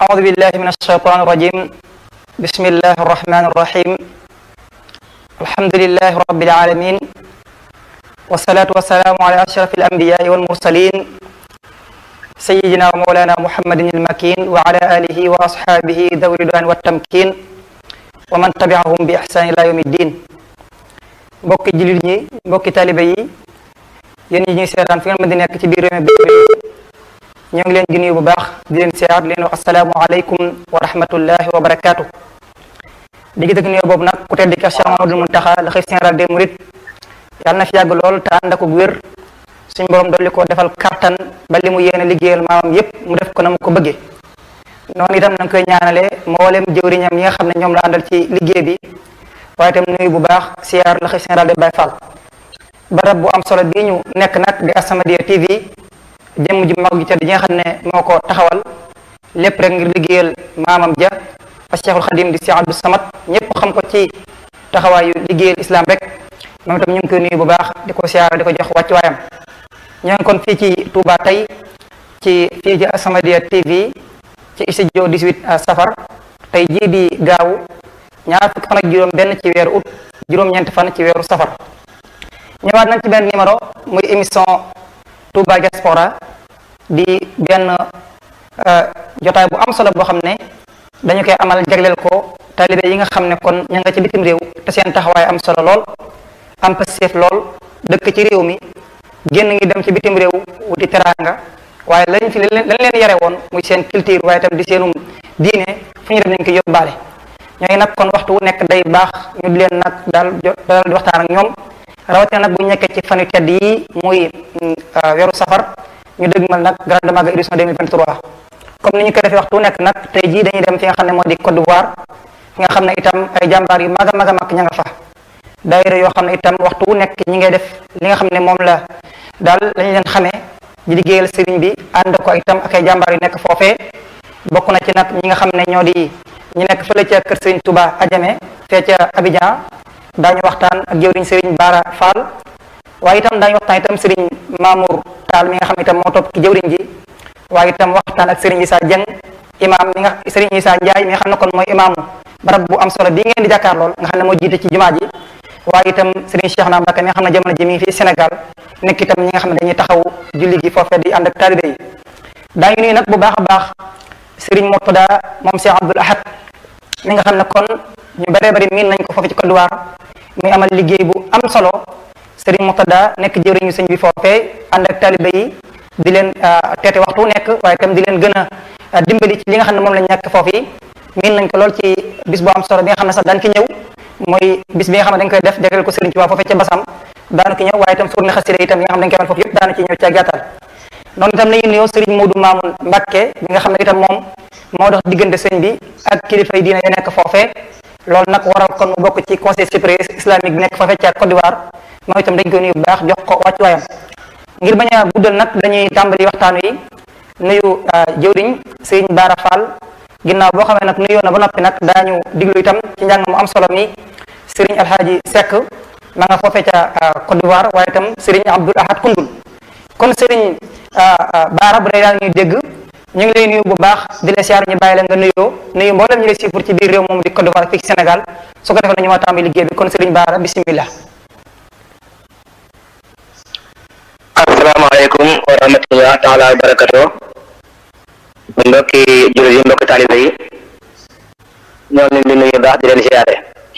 أعوذ بالله من الشيطان الرجيم بسم الله الرحمن الرحيم الحمد لله رب العالمين والصلاة والسلام على أشرف الأنبياء والمرسلين سيدنا ومولانا محمد المكين وعلى آله وأصحابه ذوي الرضوان والتمكين ومن تبعهم بإحسان إلى يوم الدين mbokki jullit ñi mbokki taalibe yi yéen ñi ñuy seetaan fi ngeen mën di nekk ci biir réew mi ñoo ngi leen di nuyu bu baax di leen seeyaat di leen wax asalaamu aleykum wa rahmatullahi wa barakaatu di gi dëgg nuyoo boobu nag ku tedd ki Cheikh Mamadou Muntaxa la xëy général des mourides yàlla na fi yàgg lool te ànd ak wér suñ borom dolli ko defal kattan ba li mu yéene liggéeyal maamam yépp mu def ko na mu ko bëggee noonu itam nañ koy ñaanale mboolem jëwriñam yi nga xam ne ñoom la àndal ci liggéey bi waaye itam nuyu bu baax siyaar la xëy général de Baye Fall barab bu am solo bii ñu nekk nag di As-Samadiyya TV jëmm ji mag ji tedd ji nga xam ne moo ko taxawal lépp rek ngir liggéeyal maamam ja a Cheikhul Xadim di Cheikh Abdou Samad ñëpp xam ko ci taxawaayu liggéeyal islam rek moom itam ñu ngi koy nuyu bu baax di ko siyaar di ko jox wàccu waayam ñoo ngi kon fii ci Touba tey ci fii ci As-Samadiyya TV ci studio 18 safar tey jii di gaawu ñaar fukki fan ak juróom benn ci weeru août juróom-ñeenti fan ci weeru safar ñëwaat nañ ci benn numéro muy émission Touba Diaspora di benn jotaay bu am solo boo xam ne dañu koy amal jagleel ko taalibe yi nga xam ne kon ña nga ci bitim réew te seen taxawaay am solo lool am passeef lool dëkk ci réew mi génn ngi dem ci bitim réew wuti teraanga waaye lañ fi lañ leen yare woon muy seen culture waaye tam di seenum diine fu ñu dem nañ ko yóbbaale ñooy nag kon waxtu wu nekk day baax ñu di leen nag daal daal di waxtaan ak ñoom rawatina nag bu ñu nekkee ci fanu tedd yi muy weeru safar ñu dëgmal nag grande maga édition 2023 comme ni ñu ko defee waxtu wu nekk nag tey jii dañuy dem fi nga xam ne moo di Côte d'Ivoire fi nga xam ne itam ay jàmbaar yu mag a mag a mag ña nga fa daayira yoo xam ne itam waxtu wu nekk ñi ngay def li nga xam ne moom la daal lañu leen xamee di liggéeyal sëriñ bi ànd ko itam ak ay jàmbaar yu nekk foofee bokk na ci nag ñi nga xam ne ñoo di ñu nekk fële ca kër Serigne Touba Adjamé fee ca Abidjan daañu waxtaan ak jëwriñ Serigne Bara Fall waaye itam daañu waxtaan itam Serigne Mamour Tall mi nga xam ne itam moo topp ci jëwriñ ji waaye itam waxtaan ak Serigne Issa Dieng imam mi nga Serigne Issa Ndiaye mi nga xam ne kon mooy imaamu barab bu am solo bii ngeen di jàkkaar lool nga xam ne moo jiite ci jumaa ji waaye itam Serigne Cheikh na Mbacke mi nga xam ne jamono ji mi ngi fii Sénégal nekk itam ñi nga xam ne dañuy taxaw julli gi foofee di ànd ak taalibe yi daañu nuyu nag bu baax a baax Serigne Murtada moom Cheikh Abdoul Ahad mi nga xam ne kon ñu bëree bëri miin nañ ko foofu ci Côte d'Ivoire muy amal liggéey bu am solo Serigne Murtada nekk jëriñu sëñ bi foofee ànd ak taalibe yi di leen teete waxtu nekk waaye itam di leen gën a dimbali ci li nga xam ne moom lañ nekk foofu yi miin nañ ko lool ci bis bu am solo bi nga xam ne sax daan ki ñëw mooy bis bi nga xam ne dañ koy def jagleel ko Serigne Touba foofee ca Basam daanu ki ñëw waaye itam fourni xasida itam yi nga xam ne dañ koy amal foofu yëpp daanu ci ñëw ci gàttal noonu itam nañu nuyoo Serigne Modou Mamoun Mbacke bi nga xam ne itam moom moo dox diggante sëñ bi ak kilifa yi diina yu nekk foofee loolu nag waral kon mu bokk ci conseil supérieur islamique bi nekk foofee ca Côte d'Ivoire moom itam dañ koy nuyu bu baax jox ko wàccu waayam ngir bañ a guddal nag dañuy tàmbali waxtaan wi nuyu jëwriñ sëriñ Bara Fall ginnaaw boo xamee nag nuyoo na ba noppi nag daañu diglu itam ci njàng mu am solo mi sëriñ Alhaaji Seck ma nga foofee ca Côte d'Ivoire waaye itam sëriñ Abdoul Ahad Koundoul kon sëriñ Bara bu dee daal ñuy dégg ñu ngi lay nuyu bu baax di la siyaar ñu bàyyi la nga nuyoo nuyu mboolem ñu lay siifur ci biir réew moom di Côte d'Ivoire fii ci Sénégal su ko defee nañu ma tàmbali liggéey bi kon Serigne Bara bismillah asalaamaaleykum wa rahmatullah taala wa barakatu mbokki jullit yi mbokki taalibe yi ñoo ngi leen di nuyu baax di leen siyaare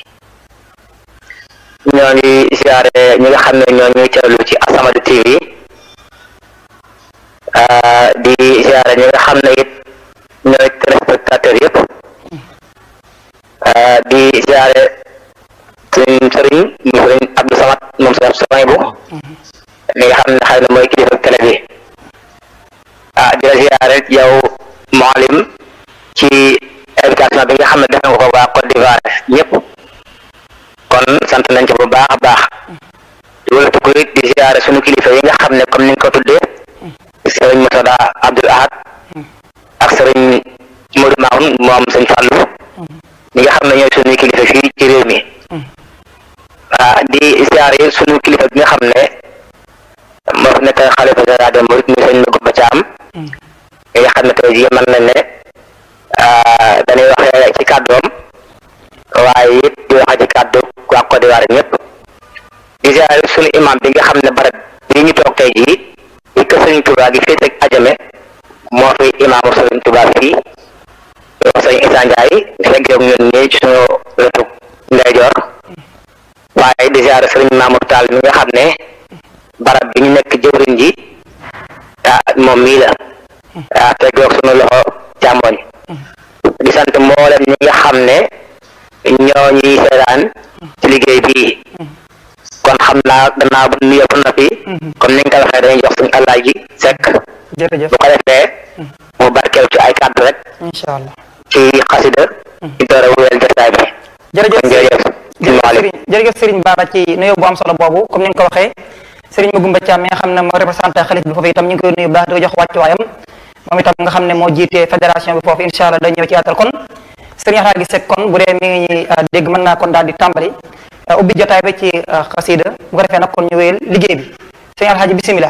ñoo ngi siyaare ñi nga xam ne ñoo ñuy teewlu ci As-Samadiyya TV di siyaare ñi nga xam ne it ñooy téléspectateur yëpp di siyaare suñ sëriñ mu sëriñ Abdou Samad moom sëriñ samay bu mi nga xam ne xëy na mooy kilifa télé bi ah di la siyaare yow maalim ci invitation bi nga xam ne def nga ko waa Côte d'Ivoire ñëpp kon sant nañ ci bu baax a baax di wëlatu ko it di siyaare suñu kilifa yi nga xam ne comme ni nga ko tuddee sëriñ Murtada Abdoul Ahad ak sëriñ Modou Mamoun moom sëñ Fallou ñi nga xam ne ñooy suñu kilifa fii ci réew mi ah di siyaare suñu kilifa bi nga xam ne moo fi nekk xalifa général des mourides muy sëñ Maguette Thiam mi nga xam ne tey jii mën nañ ne ziyaare ñëpp di ziyaare sunu imam bi nga xam ne barab bi ñu toog tey jii di kër Sëriñ Tuubaa gi fii teg ajame moo fi imaamu Sëriñ Tuubaa fii yow sëñ Issa Ndiaye fekk yow ñun ñii ci suñu wetu ndeyjoor waaye di ziyaare Sëriñ Mamour Tall mi nga xam ne barab bi ñu nekk jëwriñ ji ah moom mii la ah teg yow suñu loxo càmmoñ di sant mboolem ñi nga xam ne ñoo ñuy seetaan ci liggéey bii kon xam naa gannaaw bu nuyoo ba noppi comme ni nga ko waxee dañuy jox suñu Alaaji Sekk jërëjëf bu ko defee mu barkeel ci ay kàddu rek incha allah ci xasida ci door a wéyal jotaay bi jërëjëf kon jërëjëf jërëjëf Serigne jërëjëf Serigne Bara ci nuyoo bu am solo boobu comme ni nga ko waxee Serigne Magoumba Thiam mi nga xam ne moo représenté xalif bi foofu itam ñu ngi koy nuyu bu baax di ko jox wàccuwaayam moom itam nga xam ne moo jiite fédération bi foofu incha allah dañ ñëw ci yaatal kon Serigne Alaaji Sekk kon bu dee mi ngi ñuy dégg mën naa kon daal di tàmbali ubbi jotaay bi ci xasida bu ko defee nag kon ñu wéyal liggéey bi Serigne Alaaji bisimilah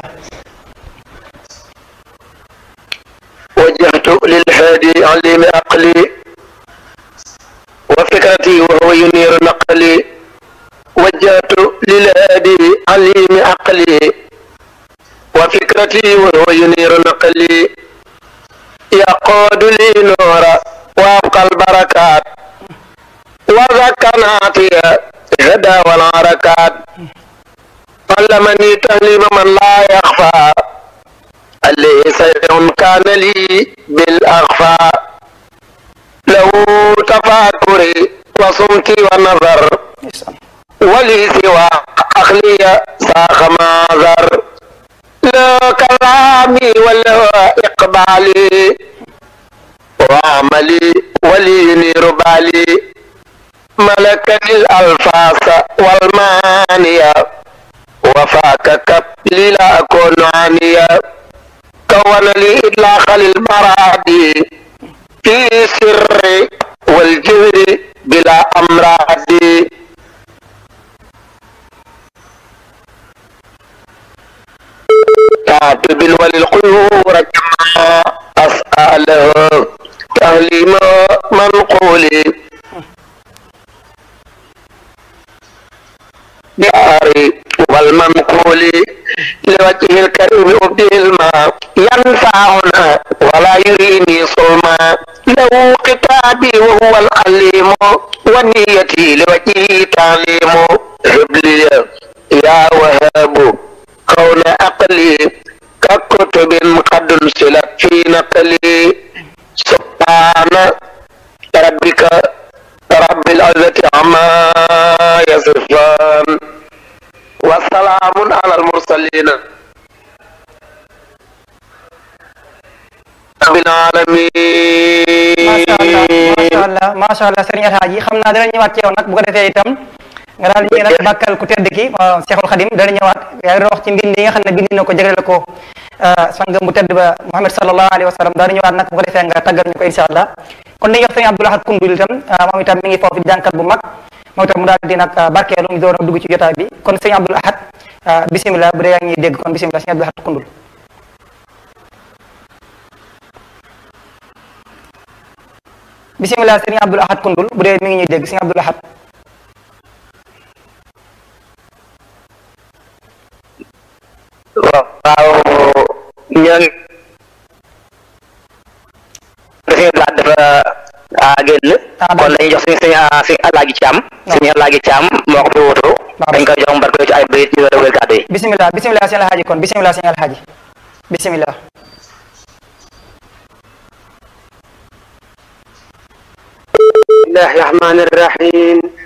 وجهت للهادي عليم عقلي وفكرتي وهو ينير نقلي وجهت للهادي عليم عقلي وفكرتي وهو ينير نقلي يقود لي نورا وابقى البركات وذكرناتي هدى والعركات علمني تهليم من لا يخفى اللي سيء كان لي بالأخفاء له تفاكري وصمتي والنظر ولي سوى أخلي ساخ معذر لا كلامي ولا إقبالي وعملي ولي ينير بالي ملكني الألفاظ والمانية وفاك كبلي لا أكون عانية كون لي إطلاق للمرادي في سر والجهر بلا أمراض كاتب وللقيور كما أسأله تهليم منقولي بأري والمنقول لوجه الكريم أبدي الماء ينفعنا ولا يريني صلما له قتابي وهو العليم ونيتي لوجهه تعليم هب لي يا وهاب كون أقلي ككتب قد انسلت في نقلي سبحان ربك رب العزة عما يصفان وسلام على المرسلين رب العالمين macha allah macha allah Serigne Alhaji xam naa dana ñëwaat ci yow nag bu ko defee itam nga daal di nag bàkkal ku tedd ki Cheikhul Khadim dana ñëwaat yaa ngi wax ci mbind yi nga xam ne bind na ko jagleel ko sangam bu tedd ba Muhammad sallallahu alayhi wa sallam daana ñëwaat nag bu ko defee nga tàggal ñu ko incha allah kon dañuy wax Serigne Abdoul Ahad Koundoul itam moom itam mi ngi foofu di jànkat bu mag moom itam mu daal di nag barkeelu ñu door a dugg ci jotaay bi kon Serigne Abdoul Ahad bisimilah bu dee yaa ngi dégg kon bisimilah Serigne Abdoul Ahad Koundoul bisimilah Serigne Abdoul Ahad Koundoul bu dee mi ngi ñuy dégg Serigne Abdoul Ahad waaw ñoo ngi suñu laaj dafa génn kon dañuy jox suñu suñu suñu alaaji caam suñu alaaji caam moo ko fi wutu dañ koy jox mbarko ci ay bayit ñu war a wér kàddu yi bisimilah bisimilah Serigne Alhaji kon bisimilah Serigne Alhaji bisimilah الله الرحمن الرحيم